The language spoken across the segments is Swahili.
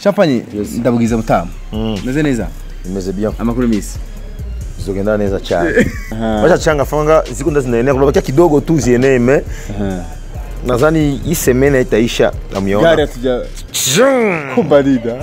champagne ndabugize mutamu Mm. meze neza imeze bien amakuru misi zizogenda neza cyane wacha changa fanga siku ndo zinaenea kunabakia kidogo tu zienee me nadhani hii semene itaisha namyona hatuja kubalida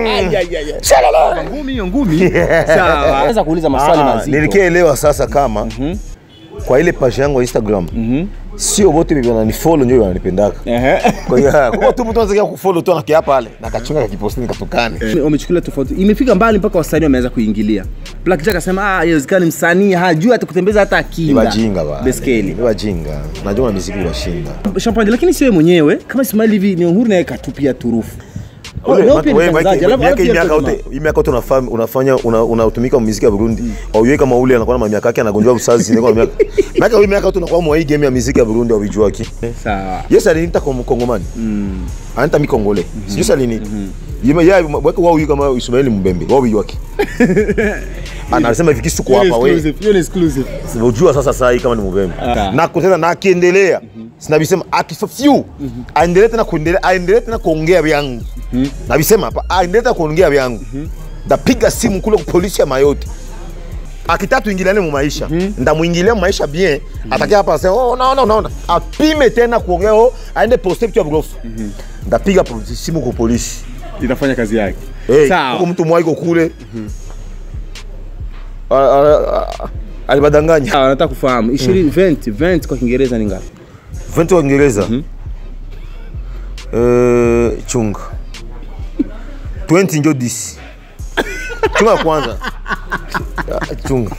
ngumi hiyo ngumi sawa naweza kuuliza maswali mazito nilikielewa sasa kama kwa ile page yangu ya instagram sio wote wenye wananifollow ndio wananipendaka Ehe. kwa hiyo kwa tu mtu anataka kufollow tu anakia pale na kachunga kakiposti nikatukane wamechukulia tofauti imefika mbali mpaka wasanii wameanza kuingilia Black Jack akasema ah haiwezekani msanii hajui hata kutembeza hata ni akinda wajinga bana beskeli ni wajinga najua na muziki washinda champagne lakini siwe mwenyewe kama Ismail hivi ni uhuru naye katupia turufu Ule, Wewe pia ni wewe, mtangazaji, Mike, alafu- miaka hii alafu miaka pia yote hii miaka yote unafanya unafanya una- unatumika muziki ya Burundi auiwe kama ule anakuwa na miaka yake anagonjwa usazi ndio miaka miaka hii miaka yote unakuwa mwa hii game ya muziki ya Burundi au vijua ki sawa yes aliniita kwa mkongomani anita mikongole sijui sasa aliniita yeye yeye weka wao kama Ismail Mbembe wao vijua ki anasema hivi kisu kwa hapa wewe hiyo ni exclusive unajua sasa saa hii kama ni Mbembe Ah. na kutenda na akiendelea sinabisema akifafyu aendelee tena kuendelea aendelee tena kuongea vyangu nabisema hapa aendelee tena kuongea vyangu ndapiga simu kule kwa polisi ya Mayoti akitaka tuingiliane mu maisha ndamwingilia mu maisha bien atakia hapa asema oh naona naona apime tena kuongea oh aende poste vitu ya bugofu ndapiga po- simu kwa polisi inafanya kazi yake hey, Sawa. huko mtu mwaiko kule Ah, ah, ah, alibadanganya sawa nataka kufahamu 20 20 20 kwa Kiingereza ni ngapi 20 wa Kiingereza Eh, chunga 20 njo 10 chunga ya kwanza Ah, chunga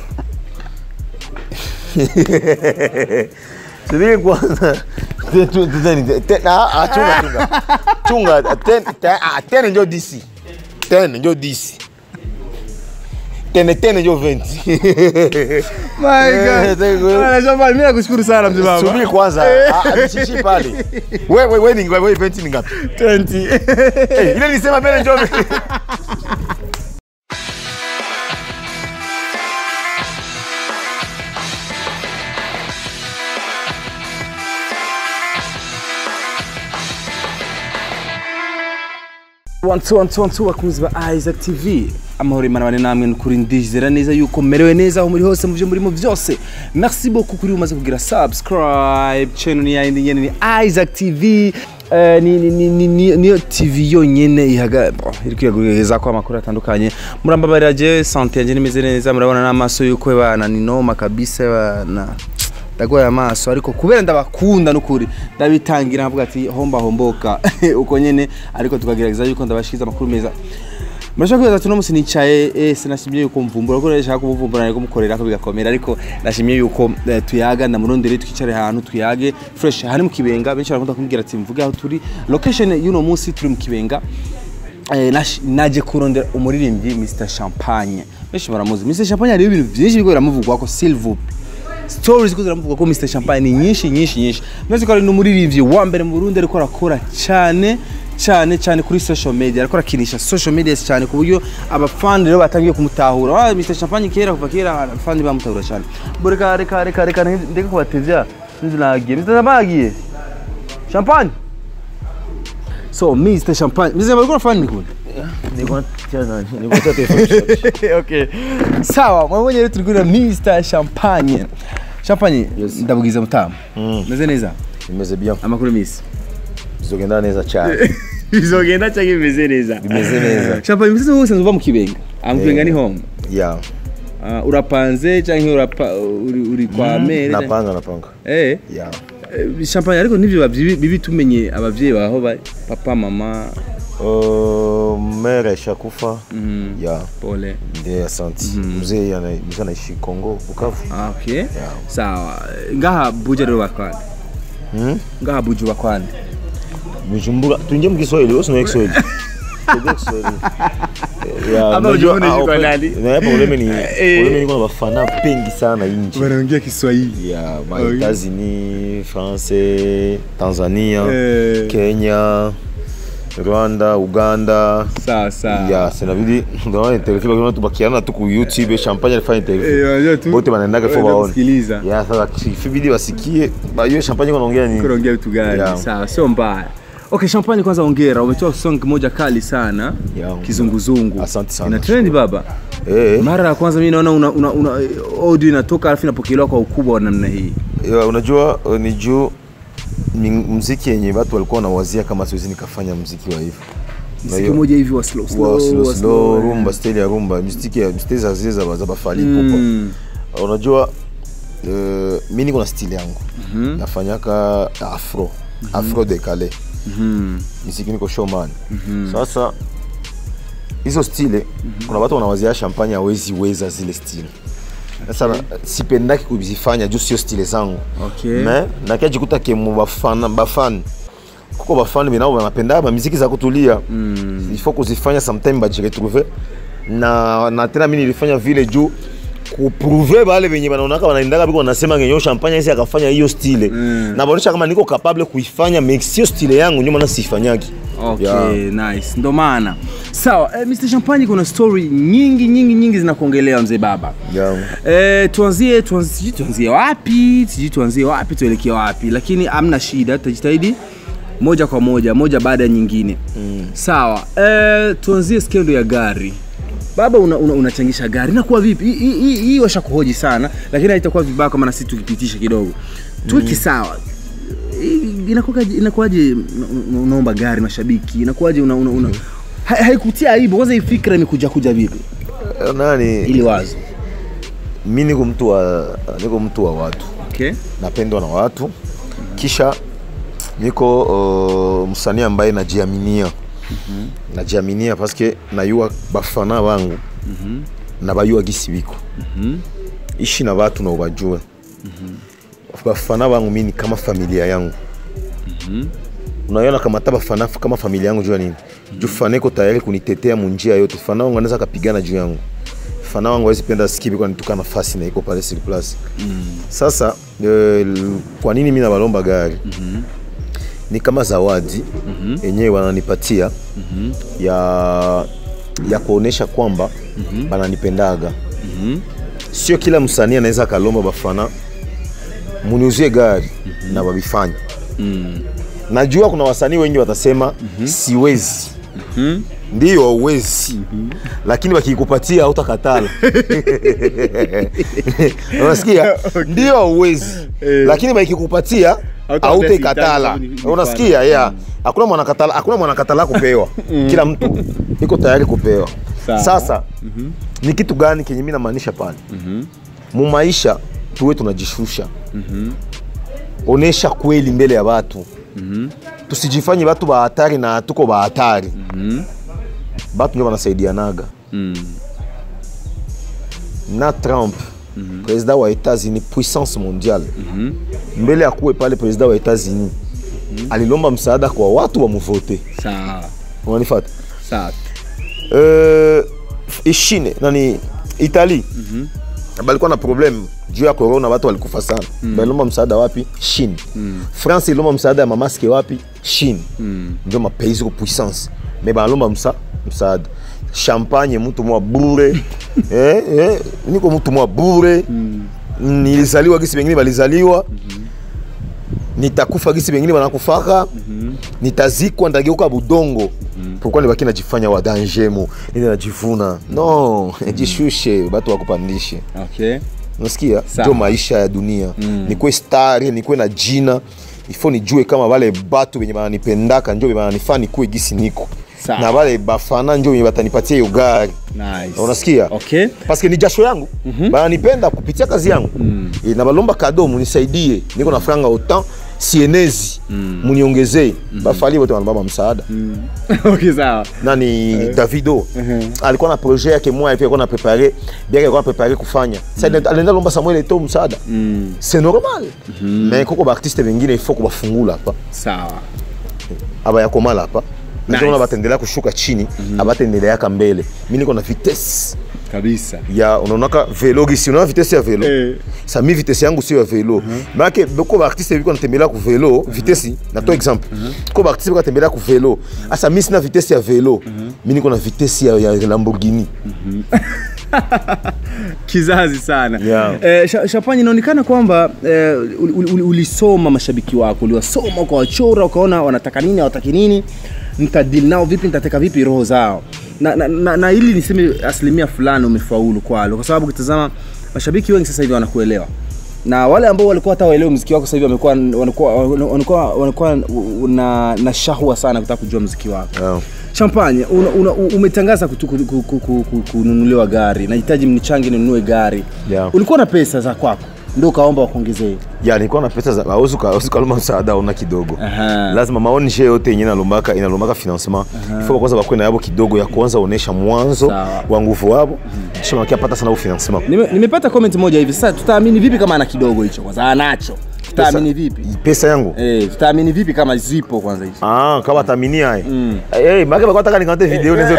subiri kwanza Te- tu- tu- te- te- ah, ah, chunga chunga chunga ten- te- ah, ten njo 10 ten njo 10 tene tene njo 20 my Eh, thank you. Ah, Champagne mimi nakushukuru sana mzee baba subiri kwanza Ah, ah, nishishi pale wewe wewe ni ngapi wewe 20 ni ngapi 20 Eh, ile nilisema mbele njoo one two one two one two bakunzi ba Isaac TV amahoro imana bane namwe nukuri ndizera neza yuko merewe neza aho muri hose mu byo murimo byose merci beaucoup kuri umaze kugira subscribe channel ni yindi nyene ni Isaac TV Eh, ni, ni, ni, ni, ni, niyo tv yonyene ihaga bo, iri kwiyaguriza ko amakuru atandukanye murambabarira je sante yanjye nimeze neza murabona n'amaso yuko bana ni noma kabisa bana ndagoye amaso ariko kubera ndabakunda n'ukuri ndabitangira nkavuga ati homba homboka uko nyene ariko tukagerageza yuko ndabashikiza amakuru meza murashaka kwibaza ati uno munsi nicaye eh, sinashimye yuko mvumbura kuko nashaka kumuvumbura ariko mukorera ko bigakomera ariko nashimye yuko eh, tuyaga ndamurondere twicare ahantu tuyage fresh hari mu kibenga benshi barakunda kumbwira ati mvuge aho turi location y'uno munsi turi mu kibenga Eh, nash- naje kurondera umuririmbyi Mr Champagne benshi baramuzi Mr Champagne hariho ibintu byinshi biriko biramuvugwako s'il vous plaît stories ko ziramuvugwa ko Mr Champagne ni nyinshi nyinshi nyinshi mwese ko ari n'umuririmbyi wa mbere mu Burundi ariko arakora cyane cyane cyane kuri social media ariko arakinisha social media cyane ku buryo abafani rero batangiye kumutahura ah Mr Champagne kera kuva kera abafani bamutahura cyane bo reka reka reka reka ndeke kubatevya nzinagiye Mr Champagne agiye Champagne so Mr Champagne Mr Champagne uko fani nikunda niko tena niko tena okay. sawa mwabonye rero turi kurira Mr Champagne Champagne Yes. ndabugize mutamu Mm. meze neza bimeze bien amakuru misi bizogenda neza cyane bizogenda cyangwa bimeze neza Bimeze neza. Champagne mbese wose uva mu kibenga ah mu kibenga ni home ya Ah, urapanze cyangwa urapa uri, uri kwa mere napanga napanga eh ya eh, Champagne ariko nivyo bibi bibi tumenye abavyeyi baho bari papa mama Uh, mere shakufa ya pole ndiye asante mzee ana- mzee anaishi Kongo Bukavu ah okay sawa ngaha buja rero bakwande Hmm? ngaha buju bakwande Bujumbura tuingie mkiswahili wewe unaye Kiswahili Tuingie Kiswahili. Ya, Hapa unajua, Bujumbura ah, iko ope- nani? na probleme ni Eh. probleme niko na bafana pengi sana nje wanaongea Kiswahili ya ma Okay. Etats-Unis, France, Tanzania, Eh. Kenya, Rwanda, Uganda. sawa sawa Ya, sinabidi ndio interview kwa tubakiana tu ku YouTube champagne alifanya Eh, interview. unajua tu- Wote wanaendaga fo wanaenda waone. kusikiliza. Ya, sasa ikibidi wasikie ba hiyo champagne wanaongea nini? kunaongea vitu gani Yeah. sawa sio mbaya okay champagne kwanza ongera umetoa song moja kali sana Ya, kizunguzungu Asante sana. ina trend baba Eh, mara ya kwanza mi naona una, una, una, audio inatoka alafu inapokelewa kwa ukubwa wa namna hii ya, unajua uh, ni juu ni mziki yenye watu walikuwa wanawazia kama siwezi nikafanya mziki wa hivyo Na mziki hiyo- moja hivi wa slow slow, wa slow wa slow, eh. rumba style ya rumba mistiki ya style za zile za za bafali popo Mm. unajua uh, mi niko na style yangu nafanyaka afro afro decale Mhm. miziki niko showman sasa hizo stile kuna watu wanawazia champagne hawezi weza zile stile sasa na- sipendaki kuzifanya juu sio stile zangu Okay. me nakiajikuta kemu bafana bafani kuko bafani benabo banapenda bamiziki za kutulia mm. ifo kuzifanya sometime bajiretrouve na, na tena mi nilifanya vile juu kuprouve bale benye banaonaka banaendaka biko wanasema ngenyo champagne isi akafanya hiyo stile mm. na baonyesha kama niko capable kuifanya me sio stile yangu ndio maana siifanyaki Okay, Yeah. nice. Ndo maana sawa. Eh, Mr. Champagne, kuna story nyingi nyingi nyingi zinakuongelea mzee baba. Yeah. Eh, tuanzie tuanzie sijui tuanzie wapi sijui tuanzie wapi tuelekee wapi, lakini amna shida, tutajitahidi moja kwa moja moja baada ya nyingine mm. Sawa. Eh, tuanzie skendo ya gari baba unachangisha una, unachangisha gari inakuwa vipi Hii- hii hii- hii washakuhoji sana lakini haitakuwa vibaya kama na sisi tukipitisha kidogo tuweki sawa Hii inakuwaje inakuwaje una- unaomba gari mashabiki inakuwaje una, una, una. Ha- haikutia aibu kwanza hii fikra imekuja kuja vipi Eh, nani ili wazo mi niko mtu wa niko mtu wa watu okay napendwa na watu kisha niko uh, msanii ambaye najiaminia mm-hmm. najiaminia paske nayua bafana bangu mm-hmm. na bayua gisi biko mm-hmm. ishi na watu na ubajue mm-hmm. bafana bangu mi ni kama familia yangu mm-hmm. unaiona kamata bafana f- kama familia yangu jua nini mm-hmm. juu fana iko tayari kunitetea munjia yote fana wangu anaweza kapigana juu yangu fana wangu awezi penda sikibi kwa nituka nafasi na iko pale sur place mm. sasa eh, l- kwa nini mi nabalomba gari mm-hmm. ni kama zawadi mm-hmm. yenyewe wananipatia mm-hmm. ya ya kuonesha kwamba mm-hmm. bananipendaga mm-hmm. sio kila msanii anaweza akalomba bafana muniuzie gari mm-hmm. na babifanya mm. najua kuna wasanii wengi watasema mm-hmm. siwezi mm-hmm. ndio hauwezi mm-hmm. lakini wakikupatia hautakatala unasikia ndio hauwezi lakini wakikupatia Hauta- hautakatala hautasihitaji unasikia yeah. hakuna mwanakatala hakuna mwanakatala kupewa kila mtu iko tayari kupewa Sawa. sasa ni kitu gani kenye mi namaanisha pale mu maisha tuwe tunajishusha onesha kweli mbele ya watu tusijifanye watu ba hatari na tuko ba hatari batu ndio wanasaidianaga na trump président wa états-unis puissance mondiale mbele ya kuwe pale président wa états-unis alilomba msaada kwa watu wamuvote sawa unanifata sawa euh, ishine nani itali balikuwa na problem juu ya corona watu walikufa sana mm. balilomba msaada wapi chine mm. france ilomba msaada ya mamaske wapi chine mm. ndio mapaisi ko puissance me banalomba msa, msaada champagne mtu mwa bure eh, eh, niko mtu mwa bure mm. nilizaliwa gisi bengine balizaliwa mm-hmm nitakufa gisi bengine banakufaka mm-hmm. nitazikwa ndageuka budongo mm-hmm. pourquoi nibaki najifanya wa dangemo nini najivuna no mm-hmm. jishushe batu wakupandishe okay nasikia Sawa. ndio maisha ya dunia mm. nikuwe stari nikuwe na jina ifo nijue kama wale batu benye bananipendaka njo bananifaa nikuwe gisi niko Sawa. na wale bafana njo benye batanipatia hiyo gari nice unasikia okay paske ni jasho yangu mm-hmm. bananipenda kupitia kazi yangu mm. e, na balomba kado munisaidie niko na franga autant sienezi mm. muniongezee mm-hmm. bafali wote wanabamba msaada mm. okay sawa nani davido alikuwa na projet yake moya hivi alikuwa na prepare bien alikuwa na prepare kufanya sasa alienda lomba samuel eto msaada c'est normal mais koko baartiste bengine il faut kubafungula hapa sawa abayakomala hapa Nice. nice. batendelea kushuka chini abatendeleaka mbele mi niko na vitesse kabisa ya unaonaka velo gisi unaona vitesse ya velo Eh. sa mi vitesse yangu sio ya velo maake ko baartiste biko natembelea ku velo vitesse nato exemple ko baartiste biko natembelea ku velo asa mi sina vitesse ya velo mi niko na vitesse ya, ya lamborghini kizazi sana Yeah. eh, Sha- Shapanya inaonekana kwamba eh, ul- ul- ul- ulisoma mashabiki wako uliwasoma ukawachora ukaona wanataka nini hawataki nini nitadili nao vipi nitateka vipi roho zao na, na, na, na ili niseme asilimia fulani umefaulu kwalo kwa sababu ukitazama mashabiki wengi sasa hivi wanakuelewa na wale ambao walikuwa hata waelewe mziki wako sasa hivi wamekuwa wanakuwa wanakuwa wanakuwa na, na shahwa sana kutaka kujua mziki wako Yeah. champagne una, una, u- umetangaza kutu- ku- ku- ku- ku- ku- kununuliwa gari nahitaji mnichange ninunue gari Yeah. ulikuwa na pesa za kwako ndio ukaomba wakuongezee ya nilikuwa na pesa za hauwezi uka- hauwezi ukalomba msaada una kidogo Aha. lazima maonishe yote yenye inalombaka inalombaka financement ifo kwanza bakwe na yabo kidogo ya kwanza onesha mwanzo Sawa. wa nguvu wabo kisha makia pata sana ufinancement Nime, nimepata comment moja hivi sasa tutaamini vipi kama ana kidogo hicho kwanza anacho tutaamini vipi pesa yangu eh tutaamini vipi kama zipo kwanza hizo Ah, kama tamini hai. Eh, make bakwa taka nikante video nizo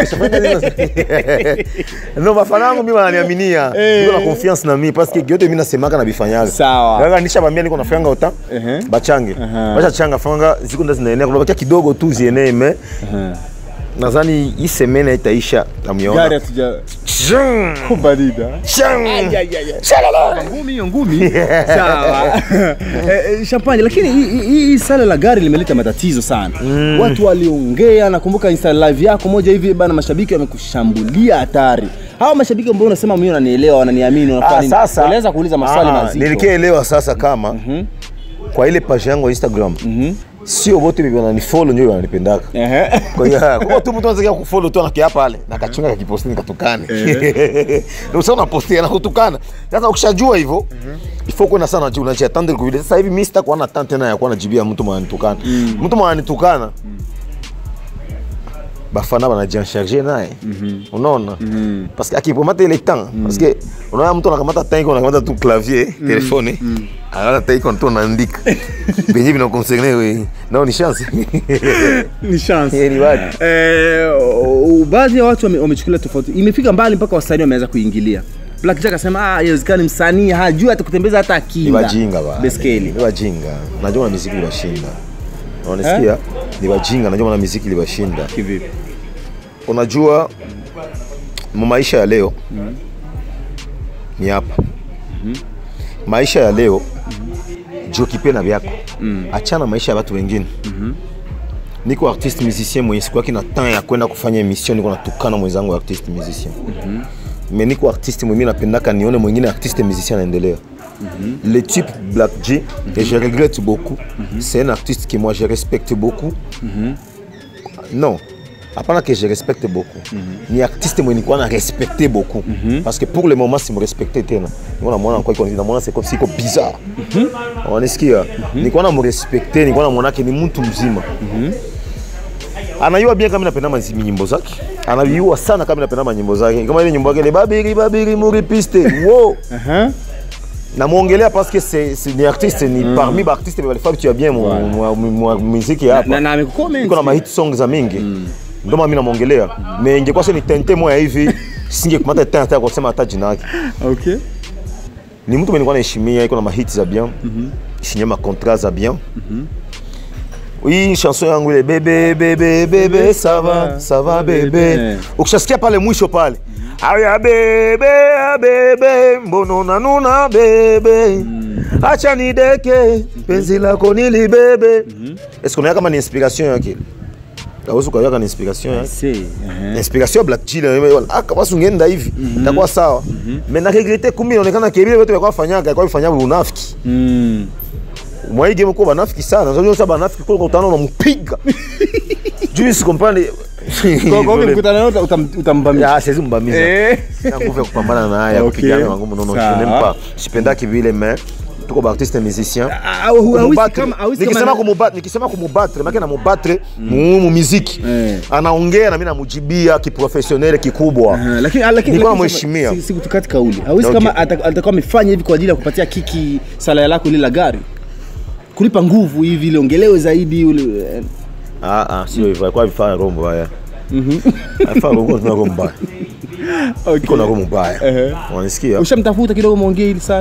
No mafana yangu mimi wananiaminia. Niko na confiance na mimi parce que yote mimi nasemaka na bifanyaga. Sawa. Kaka nisha bambia niko nafanya ota. Ehe. Bachange. Aha. Bacha changa fanga ziko ndo zinaenea kuna bakia kidogo tu zienee me. Nadhani hii semene itaisha gari tamiona. hatuja Shang. kubalida Shang. Shalala. ngumi hiyo ngumi sawa eh, eh, champagne lakini hii- hii hii sala la gari limeleta matatizo sana watu waliongea nakumbuka insta live yako moja hivi bana mashabiki wamekushambulia hatari hawa mashabiki ambao unasema mimi wananielewa wananiamini wanafanya Ah, nini sasa walianza kuuliza maswali Ah, mazito nilikielewa sasa kama kwa ile page yangu ya Instagram sio wote wananifollow ndio wananipendaka. Ehe. Kwa hiyo kwa tu mtu anataka kufollow tu anakia pale na kachunga kakiposti nikatukane. Ndio sasa unapostia na kutukana. Sasa ukishajua hivyo ifo kuna sana unajua unajiatendre kwa vile sasa hivi mimi sitakuwa na tante tena ya kuwa najibia mtu mwanitukana. Mtu mwanitukana bafana banajiancharge naye unaona parce que akipomata ile temps parce que unaona mtu anakamata temps iko anakamata tu clavier telefone akata temps iko tu anaandika benye vinaconcerne we nao ni chance ni chance Eh, ni wapi? eh, o- baadhi ya watu wame- wamechukulia tofauti imefika mbali mpaka wasanii wameanza kuingilia Black Jack akasema ah yawezekani msanii hajui hata kutembeza hata ni kinga wajinga ba beskeli ni wajinga najua na muziki libashinda unasikia ni wajinga najua na muziki libashinda kivipi unajua mu maisha ya leo ni hapa maisha ya leo jokipe na vyako achana maisha ya watu wengine niko artiste musicien mwenye siku yake na temps ya kwenda kufanya emission niko natukana mwenzangu artiste musicien mais niko artiste mwenye napendaka nione mwingine artiste musicien anaendelea le type Black J et je regrette beaucoup c'est un artiste que moi je respecte beaucoup non hapana que je respecte beaucoup ni artiste mwenye nilikuwa na respecte beaucoup parce que pour le moment simrespecte tena niko namwona kwa iko namwona c'est comme si iko bizarre wanisikia nilikuwa namrespecte nilikuwa namwonake ni mtu mzima anayua bien kama napenda mazi- nyimbo zake anayua sana kama napenda manyimbo zake kama ile nyimbo yake le babiri babiri muri piste wo namwongelea parce que c'est c'est ni artiste ni parmi ba artiste balifaa vitu ya bien mu- mu- mu- mu- muziki hapa na, na amekucomment iko na mahit song za mingi ndio maana mimi namwongelea mais ingekuwa sio ni tente moya hivi singekumata tena hata kusema hata jina yake okay ni mtu mwenye nilikuwa naheshimia iko na mahit za bien signé ma contrat za bien Oui, chanson yangu ile bebe bebe bebe ça va ça va bebe. Ukishasikia pale mwisho pale. Aya bebe ya bebe mbono nanuna bebe. Acha nideke penzi lako nilibebe. Est-ce qu'on a kama ni inspiration yake? Hauwezi ukaweka ni inspiration yake. see uh-huh. inspiration ya Black Chile wala ah kama ungeenda hivi itakuwa sawa mais na regrette kumbe inaonekana kebile wote walikuwa fanyaga kwa kufanya unafiki mm. mwa game kwa banafiki sana unajua sasa banafiki kwa utano unampiga juu si comprendre kwa kwa mkutano yote utambamia ya sisi mbamiza eh na nguvu ya kupambana na haya Okay. kupigana na ngumu nono je Sawa. n'aime pas sipendaki vile mais tuko ba artiste musicien hawezi Kumubatre. kama hawezi nikisema kama kumubatre nikisema kumubatre maana namubatre mu mu muziki Eh. anaongea na mimi namujibia kiprofessionnel kikubwa Ah, lakini ah, lakini Nilikuwa lakini namheshimia. si- sikutukati kauli hawezi Okay. kama ata- atakuwa amefanya hivi kwa ajili ya kupatia kiki salaya lako ile la gari kulipa nguvu hivi ili ongelewe zaidi ule eh, Ah, ah, sio hivyo. Alikuwa vifaa roho mbaya. Alifaa roho kuna roho mbaya. Iko na roho mbaya. Ehe. Unanisikia? ushamtafuta kidogo mwongee ili sala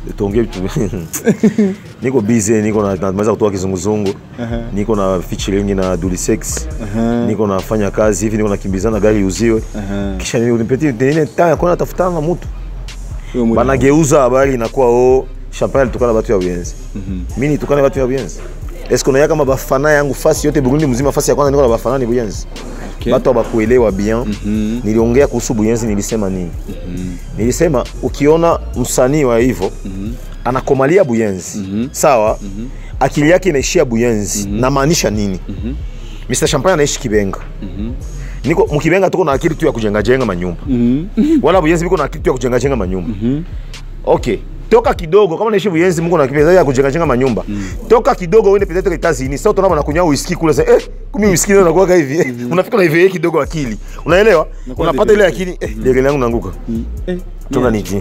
tuongee vitu niko busy niko na namaliza kutoka kizunguzungu niko na featuring na Dulisex niko nafanya kazi hivi niko nakimbizana gari uziwe kisha nipetie nini taya kona tafutana na mtu Wewe mwenyewe. banageuza habari inakuwa o champagne alitukana batu ya buyenzi mi nitukane batu ya buyenzi eske unaya kama bafana yangu fasi yote burundi mzima fasi ya kwanza niko na bafana ni buyenzi Okay. batu abakuelewa bien niliongea kuhusu buyenzi nilisema nini nilisema ukiona msanii wa hivyo anakomalia buyenzi sawa akili yake inaishia buyenzi namaanisha nini Mr. Champagne anaishi Kibenga niko mkibenga tuko na akili tu ya kujenga jenga manyumba wala buyenzi biko na akili tu ya kujenga jenga manyumba okay toka kidogo kama naishi buyenzi mungu na kipesa ya kujenga jenga manyumba toka kidogo uende peut-être Etats-Unis sasa tunaona kunywa whisky kule sasa eh kumi whisky ndio nakuwa hivi eh, unafika na hivi kidogo akili unaelewa Nakuwa unapata hivi. ile akili eh lele langu naanguka Eh, toka niji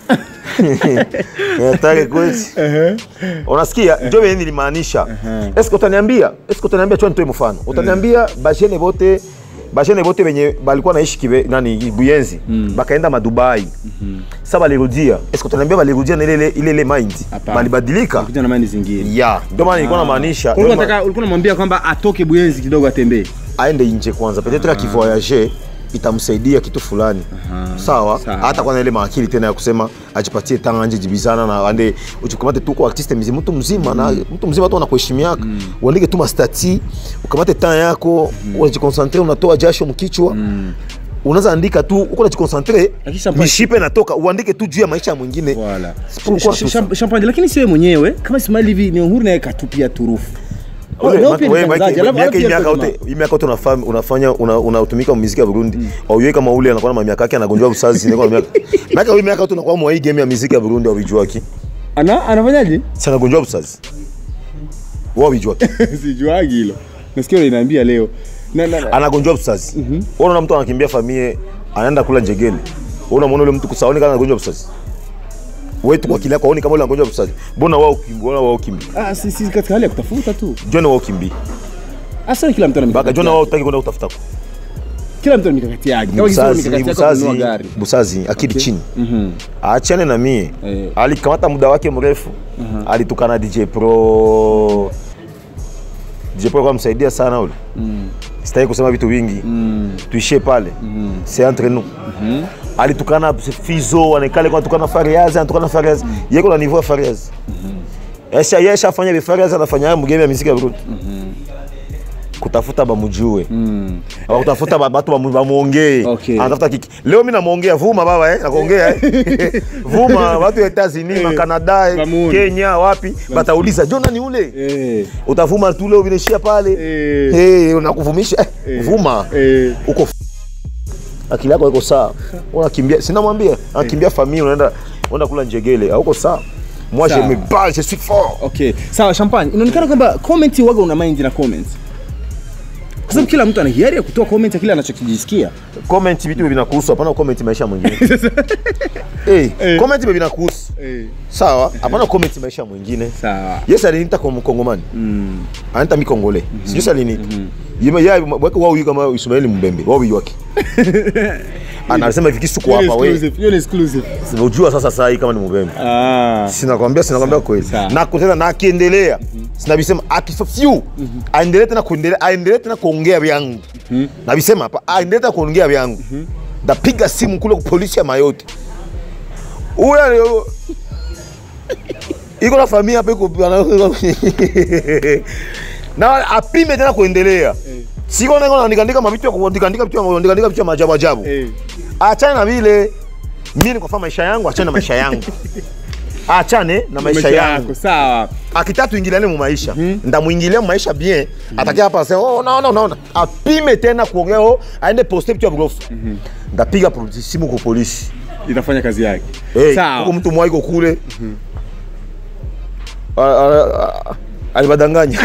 Nataka kweli. Unasikia? Ndio mimi nilimaanisha. Eske utaniambia? Eske utaniambia chwa nitoe mfano. Utaniambia bajene bote bajene bote wenye balikuwa naishi kibe nani Buyenzi bakaenda madubai. Sasa balirudia. Eske utaniambia balirudia na ile ile ile ile mind. Hapana. Balibadilika. kuja na mani zingine Ya, ndio maana nilikuwa namaanisha. ulikuwa ndio maana- unataka ulikuwa unamwambia kwamba atoke buyenzi kidogo atembee aende nje kwanza peut-être akivoyage itamsaidia kitu fulani sawa Sawa. hata kwana ile maakili tena ya kusema ajipatie tanga anje jibizana na ande uchikamate tuko artiste mzima mtu mzima na mtu mzima tu anakuheshimiaka uandike tu mastati ukamate temps yako unajikonsantre unatoa jasho mkichwa unaweza andika tu uko najikonsantre Lakini champagne- mishipe natoka uandike tu juu ya maisha ya mwingine Voilà. Pourquoi Sh- tout sh- champagne lakini siwe mwenyewe kama Ismail hivi ni uhuru naye katupia turufu Wewe, Nao pia ni wewe, mtangazaji, Mike, alafu- miaka alafu hii pia miaka alikuwa yote hii miaka yote unafanya unafanya una- unatumika mu muziki ya Burundi auye kama ule anakuwa na miaka yake anagonjwa usazi niko na miaka miaka hii miaka yote unakuwa mwa hii game ya muziki ya Burundi au ki ana anafanyaje sana gonjwa usazi wao wijua sijuagi hilo nasikia unaniambia leo na, na, na. anagonjwa usazi wewe unaona mtu anakimbia familia anaenda kula njegele wewe unamwona yule mtu kusaoni kama anagonjwa usazi wewe tu kwa kile yako kama ule anagonjwa usazi mbona wao kimbi mbona wao kimbi ah, si, si katika hali ya kutafuta tu jona wao kimbi asa kila mtu ana baka mikakati jona yake. wao utaki kwenda kutafuta kila mtu ana mikakati yake kama kisema busazi mikakati yake ya kununua busazi gari busazi akili Okay. chini Mhm. aachane na mie Eh. alikamata muda wake mrefu alitukana dj pro dj pro kamsaidia sana ule sitaki kusema vitu vingi tuishie pale c'est entre nous alitukana fizo anekale kwa tukana fariaz anatukana fariaz yeko na niveau ya fariaz esha yesha afanya bi fariaz anafanya mgeme ya muziki ya Burundi kutafuta bamujue Aba kutafuta ba- batu bamu- bamuongee Okay. anatafuta kiki leo mi namuongea vuma baba eh, nakuongea eh. vuma watu ya Etats-Unis ma Canada eh, Bamuone. Kenya wapi batauliza Jona ni ule eh utavuma tu leo vinaishia pale Eh. hey, unakuvumisha eh, vuma eh uko f- akili yako iko sawa unakimbia sinamwambia anakimbia familia unaenda unaenda kula njegele hauko sawa moi je Sawa. me bats je suis fort okay sawa champagne inaonekana kwamba comment waga una mind na comments kwa sababu kila mtu ana hiari ya kutoa comment ya kile anachokijisikia comment vitu vinakuhusu hapana comment maisha mwingine hey, comment vile vinakuhusu eh sawa hapana comment maisha mwingine sawa yes aliniita kwa mkongomani mm. anaita mikongole sijui si aliniita yema ya wake wao kama Ismaili Mbembe wao wake anasema hivi kisu kwa hapa wewe exclusive hiyo ni exclusive unajua sasa saa hii kama ni Mbembe ah sinakwambia sinakwambia kweli Sawa. na kutenda na akiendelea sinabisema akifafyu aendelee tena kuendelea aendelee tena kuongea vyangu nabisema hapa aendelee tena kuongea vyangu ndapiga simu kule kwa polisi ya Mayoti huyo alio- iko na familia hapa iko na apime tena kuendelea siko niko naandika mavitu ya kuandika vitu ya kuandika vitu ya maajabu ajabu eh achane na vile mimi nikofanya maisha yangu achane na maisha yangu achane na maisha maisha yangu yako sawa akitaka tuingiliane mu maisha ndamuingilia mu maisha bien atakia hapa asema oh naona naona apime tena kuongea oh aende poste vitu ya grofu ndapiga polisi simu kwa polisi itafanya kazi yake hey, sawa huko mtu mwaiko kule Ah, ah, ah, alibadanganya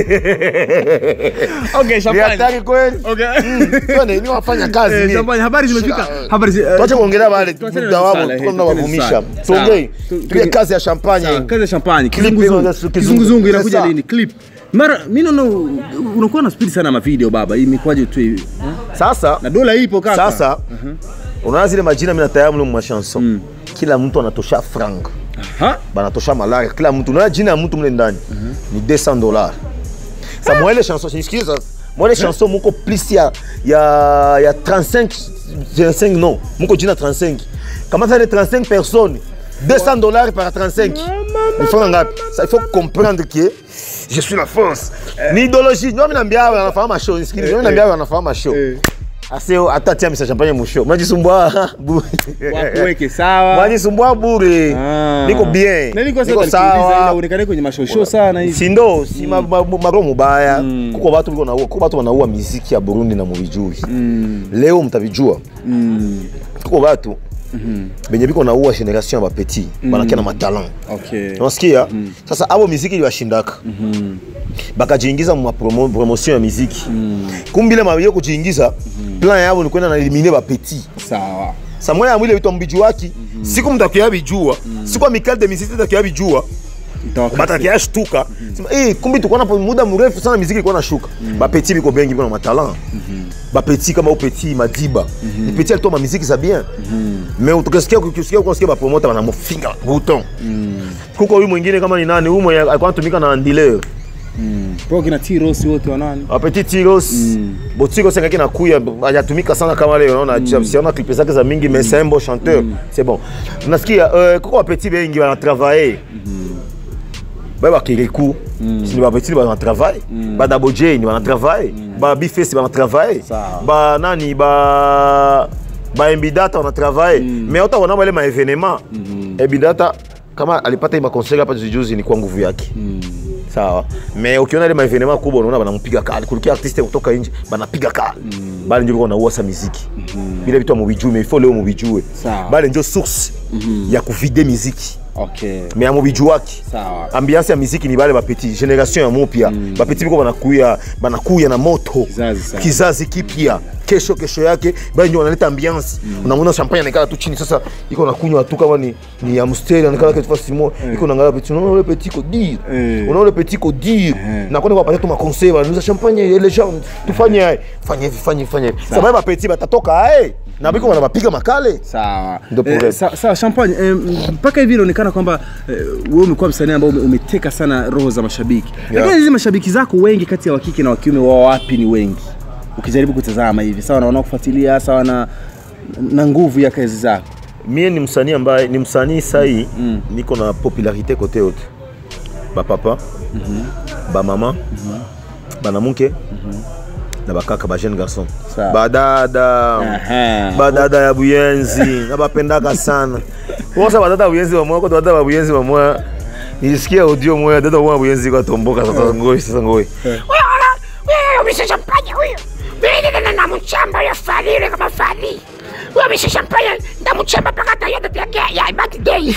okay ni champagne hatari kweli okay Twende, ni wafanya kazi Eh, ni. champagne habari zimefika Sha- habari zi- eh, tuache kuongelea wale tuachane na muda wao msala, eh, tuko tuachane na tunawavumisha msala. tuongee Sawa. Tu- tupige tu- kazi ya champagne Sawa, kazi ya champagne Clip kizunguzungu hiyo, kizungu- kizunguzungu inakuja Sasa. lini clip mara mimi naona u- unakuwa na speed sana ma video baba imekwaje tu hivi sasa na dola ipo kaka sasa unaona zile majina mimi nataya mle mu machanson kila mtu anatosha franc Ha? banatosha malaria kila mtu unaona jina ya mtu mle ndani ni 200 dollars sa mwele chanson sikiliza mwele chanson muko plus ya ya ya 35 25 non muko jina 35 kama ça les 35 personnes 200 dollars par 35 il faut ngapi ça il faut comprendre que je suis la France ni idéologie ndio mimi naambia wanafanya mashow sikiliza mimi naambia wanafanya mashow ase hata tia misa champagne musho mnajisumbua bu- wakuweke sawa mnajisumbua bure Ah. niko bien Na niko niko sasa nikuuliza ila sawa uonekane kwenye mashosho sana hivi sindo si ma- ma- maro mubaya kuko batu biko naua kuko batu wanaua miziki ya burundi na muvijui leo mtavijua kuko batu benye biko naua generation ya bapeti banakia na matalant okay unasikia sasa abo miziki iliwashindaka bakajiingiza mu promo, promotion ya miziki kumbi ile mabio kujiingiza plan yabo ni kwenda na elimine bapeti sawa samoya yamwile bitwa mbiju waki siku mtakia bijua siku amikal de miziki takia bijua Itawakasi. batakia shtuka sema eh kumbi tukona muda mrefu sana miziki ilikuwa nashuka bapeti biko bengi biko na matalant bapeti kama upeti madiba ni peti alitoa ma miziki za bien mais utukasikia ukisikia ukasikia ba promoter banamufinga bouton kuko huyu mwingine kama ni nani huyu mwenye alikuwa anatumika na Andile Bro, kina T-Ross wote wanani Apeti Tiros bo Tiros ngaki na kuya hajatumika sana kama leo unaona siona clip zake za mingi mais c'est un bon chanteur c'est bon unasikia euh, kuko apeti bengi wana travailler ba ba Kirikou si ni ba petit ba travailler ba Dabo J ni wana travailler ba Bifest ba travailler Sawa. ba nani ba ba Mbidata wana travailler mais hata wana wale ma événement Mbidata kama alipata ima concert hapa juzi juzi ni kwa nguvu yake sawa me ukiona ile maevenema kubwa unaona banampiga kali kulikia artiste kutoka nje banapiga kali bale ndio biko nauwa sa muziki vile vitu mubijue mais il faut leo mubijue Sawa. bale ndio source ya kuvide muziki okay me amubijuaki sawa ambiance ya muziki ni bale bapeti generation ya mupya bapeti biko banakuya banakuya na moto Kizazi sana. kizazi kipya kesho kesho yake bale ndio wanaleta ambiance unamwona champagne anaikala tu chini sasa iko nakunywa tu kama ni ni amstel anaikala kitu fasi mo iko naangalia petit unaona ule petit ko dire Eh. unaona ule petit ko dire na kwenda kuwapatia tu makonseil wanauza champagne ile gens tufanye haya fanye hivi fanye hivi fanye hivi sababu bapeti batatoka ae na biko wanabapiga makale sawa Ndio eh, problem. sa- sawa champagne eh, mpaka hivi inaonekana kwamba eh, wewe umekuwa msanii ambao ume- umeteka sana roho za mashabiki lakini hizi mashabiki zako wengi kati ya wakike na wakiume wao wapi ni wengi ukijaribu kutazama hivi sawa na wanaokufuatilia sawa na na nguvu ya kazi zako mie ni msanii ambaye ni msanii sai mm. niko na popularité kote yote bapapa mm -hmm. bamama mm -hmm. banamuke mm -hmm. na bakaka ba jeune garçon Sawa. badada Aha. badada ya buyenzi nabapendaka sana kosa badada ya buyenzi bamoya koto badada ya buyenzi bamoya nilisikia audio moya dada moya buyenzi kwatomboka sasa ngoi sasa ngoi Wewe umesha champagne huyo. Wewe na namuchamba ya fali yule kama fali. Wewe umesha champagne ndamuchamba mpaka tayote yake ya birthday.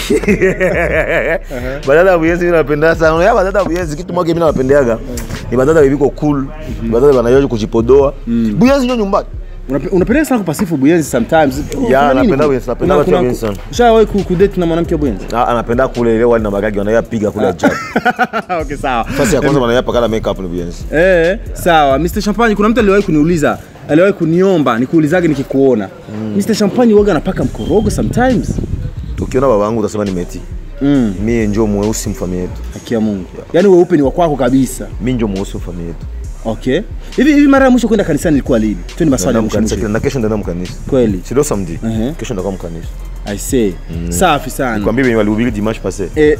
badada ya buyenzi mimi napenda sana ya badada ya buyenzi kitu moja mimi napendeaga ni badada bibiko cool badada banayoje kujipodoa buyenzi ndio nyumbani Unape- unapenda sana kupasifu buyenzi sometimes Kuna nini napenda ku- buyenzi, napenda kuna- watu wa kuna- buyenzi sana. ushawahi ku- kudate na mwanamke wa buyenzi Ah, anapenda kule ile wali na magagi wanayapiga kule ajabu okay sawa fasi ya kwanza wanayapa kala makeup ni buyenzi Eh, sawa Mr. Champagne kuna mtu aliwahi kuniuliza aliwahi kuniomba nikuulizage nikikuona Mr. Champagne waga anapaka mkorogo sometimes ukiona baba wangu utasema ni meti mm. mie njo mweusi mfami yetu haki ya Mungu yaani weupe ni wa kwako kabisa mi njo mweusi mfami yetu okay hivi hivi mara ya mwisho kwenda kanisani ilikuwa lini twende maswali ya Naenda mwisho mkanisa mwisho kila- na kesho ndaenda mkanisa kweli sido samedi Mhm. kesho ndakuwa mkanisa i say safi sana kwambie venye walihubiri dimanche passé Eh,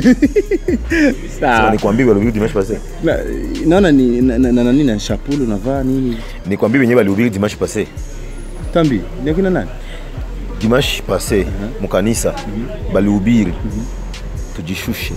Sema sawa nikwambie walihubiri dimanche passé Na- naona ni na- na- na- nani na shapulu unavaa nini nikwambie venye walihubiri dimanche passé tambi ni akina nani dimanche passé mukanisa balihubiri tujishushe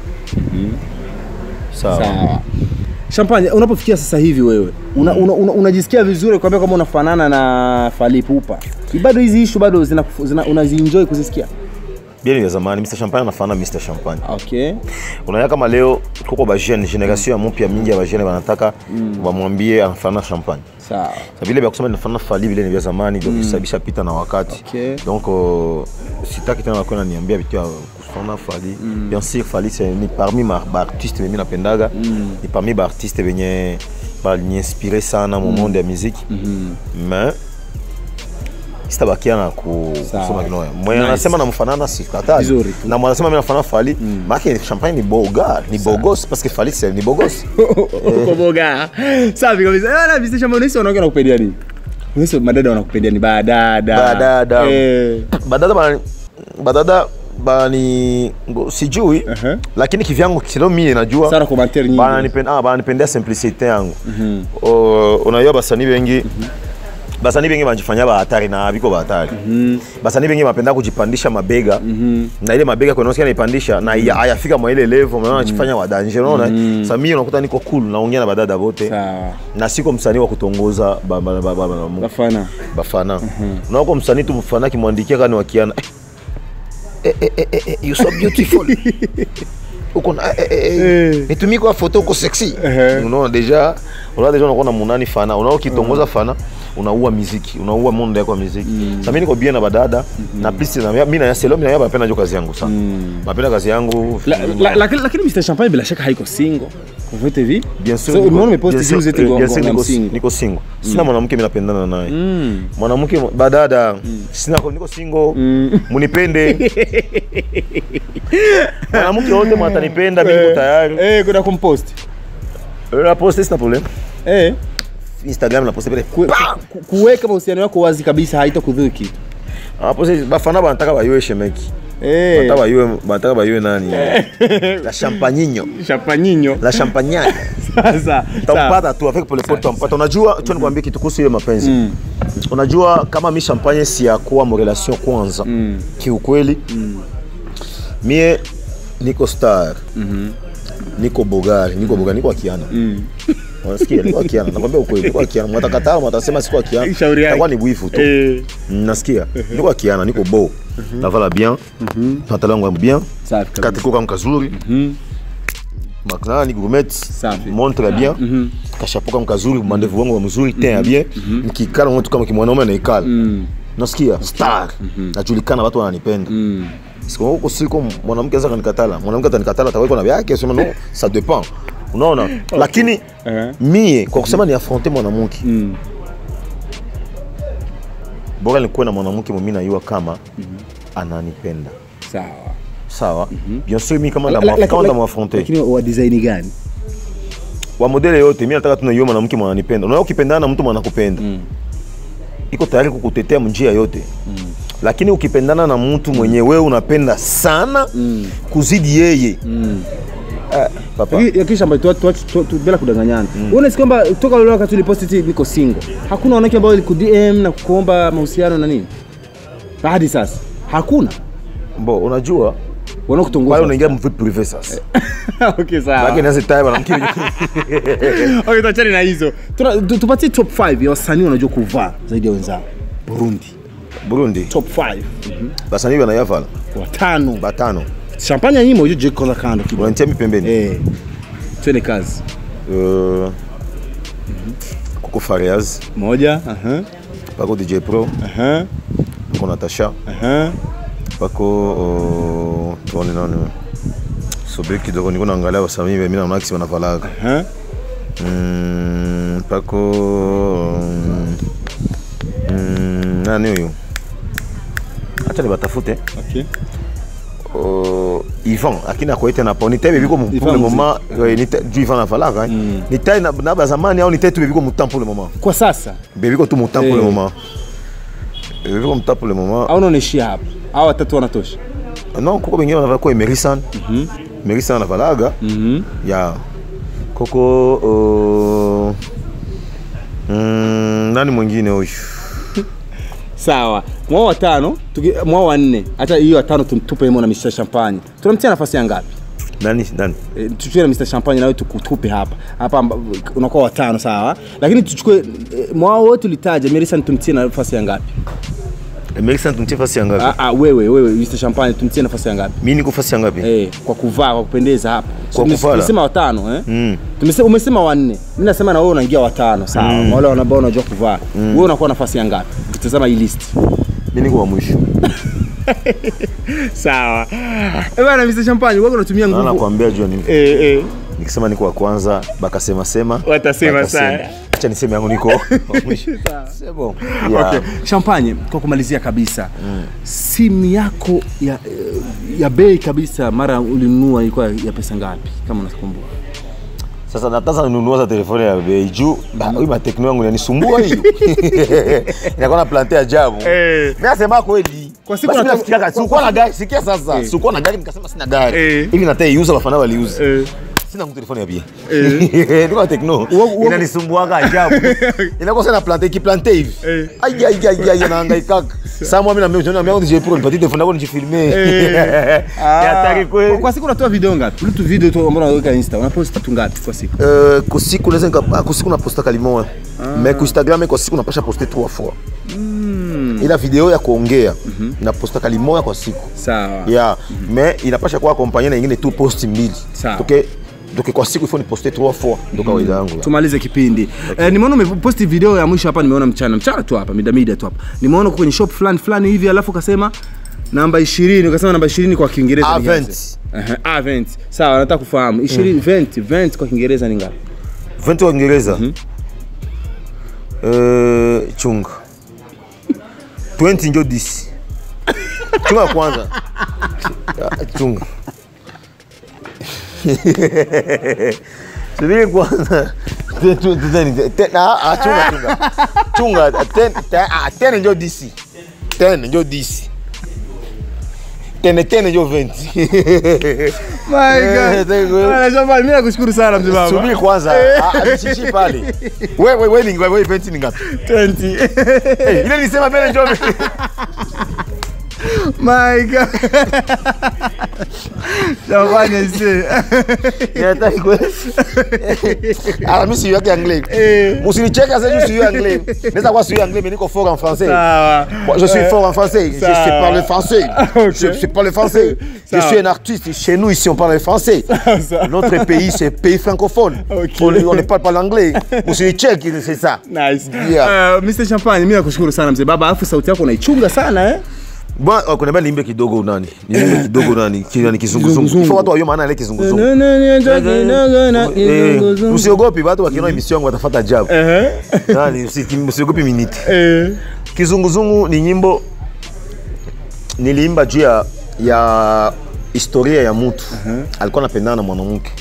sawa sawa champagne unapofikia sasa hivi wewe unajisikia una, una, unajisikia vizuri kuambia kama unafanana na falipupa bado hizi ishu bado zina, zina, unazienjoy kuzisikia bien vya zamani mr champagne anafana mr champagne okay unaona kama leo kuko bajeune generation ya mupya mingi ya bajeune banataka bamwambie anafana champagne sawa Sa vile vya kusema nafana fali vile ni vya zamani donc sabisha pita na wakati Okay. donc uh, sitaki tena kwenda niambia vitu ya kufana fali bien sûr fali c'est ni parmi ma baartiste mimi napendaga ni parmi baartiste benye baliniinspire sana mu monde ya muziki mais sitabakiana ku Sawa. kusema kinoya mwenye Nice. anasema namfanana sikataji Vizuri. na mwenye anasema mimi nafanana Fally maana champagne ni boga ni bogos parce que Fally c'est ni bogos uko boga safi kabisa Eh, na Mr. Shamba unahisi wanawake wanakupendia nini unahisi madada wanakupendia ni badada Badada. eh badada bani badada bani ngo- sijui Uh-huh. lakini kivyangu kilo mie najua sana commentaire nyingi bananipenda ah, bananipendea simplicité yangu O- unajua basanii bengi basanii bengi banjifanya bahatari na biko bahatari basanii bengi bapenda kujipandisha mabega na ile mabega kwenosikia naipandisha na ya- hayafika mwa ile level unaona najifanya wa danger unaona sasa mimi unakuta niko cool naongea na badada bote sawa na siko msanii wa kutongoza ba- ba- ba- ba- ba- bafana bafana unaoko msanii tu mfana akimwandikia kani wakiana eh, eh, eh, eh, eh, you so beautiful uko na eh, eh, eh, nitumie kwa photo uko sexy unaona deja unaona deja unakuwa na munani fana unaona ukitongoza fana unaua muziki unaua monde yako ya muziki sasa mimi niko bien na badada na plus na mimi na selo mimi na yaba napenda jo kazi yangu sana napenda kazi yangu La- la- lakini lakini Mr. Champagne bila shaka haiko single Uvote vi Bien sûr, so niko- umeona umepost bien sûr, juzi eti eh, bien ngo- sûr, ngo- niko- single niko single sina mwanamke mimi napendana naye mwanamke badada sina niko single munipende mwanamke wote mwatanipenda mimi niko tayari eh kuna kumpost la poste sina problem eh instagram la poste pele ku- ku- kuweka mahusiano yako wazi kabisa haitakudhuru kitu ah poste bafana banataka bayue shemeki eh banataka bayue banataka bayue nani la champagnino champanyinyo la champagnane sasa sawa. tampata tu avec pole pole tampata unajua tu nikwambie kitu kuhusu ile mapenzi unajua kama mi champagne si ya kuwa mo relation kwanza kiukweli mie niko star niko bogari niko bogari niko akiana unasikia niko akiana nakwambia ukweli niko akiana mwatakataa mwatasema siko akiana Shauri yake. takuwa ni bwifu tu eh nasikia niko akiana niko beau navala bien pantalon yangu bien safi kabisa. katiko kangu kazuri maknani gourmet Safi. montre bien kashapo kangu kazuri mandevu wangu wa mzuri ten ya bien nikikala mtu kama kimwanaume anaikala nasikia star najulikana watu wananipenda siku huko siku mwanamke anaweza kanikatala mwanamke atanikatala atawekwa na vyake sema no ça dépend unaona lakini Eh. mie kwa kusema ni affronte mwanamke Mm. bora nikuwe na mwanamke mimi najua kama ananipenda sawa sawa bien sûr mimi kama La- la- ndamwa- kama la- ndamwafronte lakini wa design gani wa modele yote mi nataka tunaiwe mwanamke mwananipenda unaona ukipendana na mtu mwanakupenda iko tayari kukutetea njia yote lakini ukipendana na mtu mwenye wewe unapenda sana kuzidi yeye eh, papa Lakini- lakini shamba tu, tu, tu, tu, bila kudanganyana mm. unasi kwamba toka leo wakati uliposti eti niko single hakuna wanawake ambao waliku DM na kukuomba mahusiano na nini hadi sasa hakuna bo unajua pale wanakutongoza unaingia mvi prive sasa okay sawa lakini nazi taye mwanamke okay tuachane na hizo Tuna- tu- tupatie top 5 ya wasanii wanajua kuvaa zaidi ya wenzao Burundi Burundi top 5 basanii banayavala watano batano champagne nyimo hiyo je kwanza kando kidogo unanitia mi pembeni eh twende kazi Euh, Coco Farias moja aha pako DJ Pro aha pako Natasha aha pako uh, tuone nani sobe kidogo niko naangalia wasanii mimi naona kisi wanavalaga aha mm, pako um, mm, nani huyu acha nibatafute okay uh, Ivan akina koete na po ni taille biko pour Ivan le Muzi. moment euh, ni taille du Ivan avalaka mm. ni taille na, na bazamani au ni taille tu biko mutamp pour le moment kwa sasa bebiko tu mutamp pour le Eh. moment bebiko mutamp pour le moment au unaishia hapa au watatu wanatosha non kuko bengine banavala ko emerisan emerisan anavalaga mhm ya koko uh, mm, nani mwingine huyu sawa mwao watano tuki- mwao wanne hata hiyo watano tum- tupe imo na Mr Champagne tunamtia nafasi ya ngapi nani nani e, tuchukue na Mr Champagne nawe tukutupe hapa hapa amba- unakuwa watano sawa lakini tuchukue e, mwao wote ulitaja Merisan tumtie nafasi ya ngapi emerisan tumtie fasi ya ngapi ah, ah, wewe wewe Mr Champagne tumtie nafasi ya ngapi mi niko fasi ya ngapi eh kwa kuvaa kwa kupendeza hapa Kwa Tumes- kuvala? tumesema watano eh Mm. Tumese, umesema wanne mi nasema na wewe unaingia watano sawa mm. wale ambao unajua kuvaa wewe unakuwa nafasi ya ngapi ukitazama hii list mi niko wa mwisho sawa eh bana Mr Champagne wewe unatumia Na nguvu nakwambia jua nini eh eh nikisema niko wa kwanza bakasema sema watasema bakasema. sana acha niseme yangu niko mwisho. C'est bon. Yeah. Okay. Champagne, kwa kumalizia kabisa simu yako ya, ya bei kabisa mara ulinunua ilikuwa ya pesa ngapi kama unakumbuka? Sasa nataka ninunua za telefoni ya bei juu ba- hii matekno yangu inanisumbua hiyo. Inakuwa na plante ajabu. Eh. Mimi nasema kweli. Kwa siku Basi mimi unatoa- nafikiria kati, kwa- sikuwa na gari, sikia sasa. Eh. Sikuwa na gari nikasema sina gari. Eh. Hivi nataiuza bafana waliuza. Eh. Sina mtu telefoni ya bei. Niko na tekno. Uo- Inanisumbuaga ajabu. Inakuwa sana plante ikiplante hivi. Eh. Ai ai ai ai nahangaika. Sasa mimi na mimi na mimi je pour nipatie telefoni yako nijifilme. Ni hatari kweli. Kwa siku unatoa video ngapi? Ule tu video tu ambao unaweka Insta, unapost tu ngapi kwa siku? Euh, kwa siku naweza nika- ah, kwa siku naposta kalimoya mais ku instagram kwa siku napasha poste trois fois ila video ya kuongea naposta kalimoya kwa siku Sawa. yeah mais inapasha kuwa akompanye na ingine tu post mbili Sawa. toke toke kwa siku ifo ni poste trois fois ndo kawaida yangu yeah. tumalize kipindi eh, nimeona umeposti video ya mwisho hapa nimeona mchana mchana tu hapa mida mida tu hapa nimeona uko kwenye shop fulani fulani hivi alafu ukasema namba 20 ukasema namba 20 kwa Kiingereza ni Avent. ngapi? Ehe, Avent. Sawa, nataka kufahamu 20 vent vent kwa Kiingereza ni ngapi? 20 kwa Kiingereza Euh, chunga 20 njo 10 chunga kwanza Ah, chunga subiri kwanza Te- tu- tu- te- te- ah, ah, chunga chunga chunga ten- te- ah, ten njo 10 ten njo 10 tene tene njo 20 My Eh, thank you. Bwana Shambani, mimi nakushukuru sana mzee baba. subiri kwanza Ah, ah, nishishi pale we we we ni ngapi we 20 ni ngapi 20. Eh, ile nisema mbele njo My God. Shambani aisee. Inataka kweli. Ah, mimi sijui yake anglais. Eh. Musinicheke sasa juu sijui anglais. Naweza kuwa sijui anglais mais niko fort en français. Sawa. Moi, je suis fort en français. Je Ça sais va. parler français. Ok. Je sais parler français. Ça Je va. suis un artiste. Chez nous, ici, on parle français. ça. Notre pays, c'est pays francophone. Ok. On on ne parle pas l'anglais. Musinicheke, c'est ça. Nice. Yeah. Uh, Mr. Champagne, mimi nakushukuru sana mzee baba, alafu sauti yako unaichunga sana eh? Bwana, oh, kuna bali niimbe kidogo nani? Niimbe kidogo nani? Kile ni kizunguzungu. Kizunguzungu. Ifo watu wajue maana ya ile kizunguzungu. Eh, Eh, Usiogopi, watu wakiona emission yangu watafuata ajabu. eh, Nani, usi- usiogopi miniti. eh. Kizunguzungu ni nyimbo niliimba juu ya, ya historia ya mtu alikuwa anapendana na mwanamke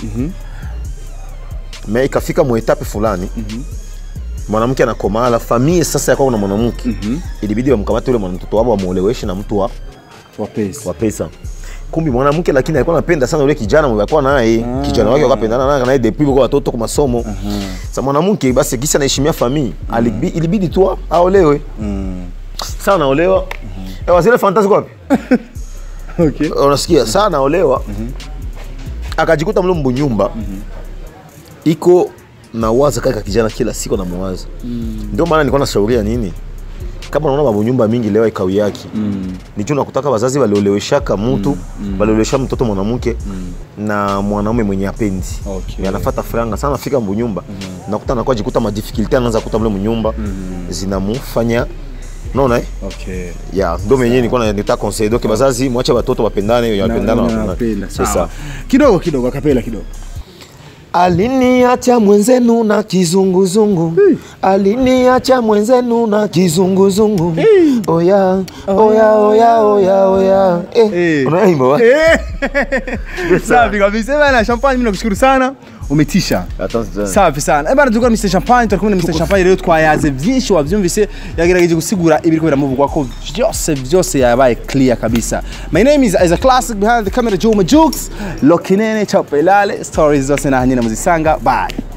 me ikafika muetape fulani mwanamke anakomala famie sasa yakwako na mwanamke ilibidi wamkamate ule mwanamtoto wao wamuoleweshe na mtu wa, Wapesi. wa pesa kumbi mwanamke lakini alikuwa anapenda sana ule kijana mwenye alikuwa naye kijana wake wakapendana naye naye depuis kwa watoto kwa masomo sasa mwanamke basi kisa anaheshimia famii alibi- ilibidi tu aolewe sasa anaolewa ewa zile fantasi kwa wapi Okay. unasikia saa anaolewa akajikuta mle mbunyumba iko na waza kaka kijana kila siku namuwaza ndio maana nilikuwa nashauria nini kama unaona mabunyumba mingi leo ikawi yake mm. nicho nakutaka wazazi walioleweshaka mtu waliolewesha mtoto mwanamke na mwanaume mwenye apendi Okay. anafata franga sana afika mbunyumba nakuta anakuwa jikuta madifikulte anaanza kuta mle mnyumba zinamufanya unaona eh? Okay. ya ndo menyewe nilikuwa na- nitaka conseil donc bazazi mwache watoto wapendane wenye Na- wapendana na- wapendane. napenda. C'est Sawa. ça. Kidogo kidogo akapela kidogo. aliniacha mwenzenu na kizunguzungu aliniacha mwenzenu na kizunguzungu oya oya oya oya oya Eh. eh unaimba wa Safi kabisa. Bana Champagne, mimi nakushukuru sana. Umetisha. Attends, safi sana Eh bana tulikuwa na Mr Champagne turi kumwe na Mr Champagne rero twayaze byinshi wabyumvise yagerageje gusigura ibiriko biramuvugwa ko byose byose yabaye clear kabisa my name is is a classic behind the camera Juma Jukes Lokinene Chapelale stories zose na hanyine muzisanga bye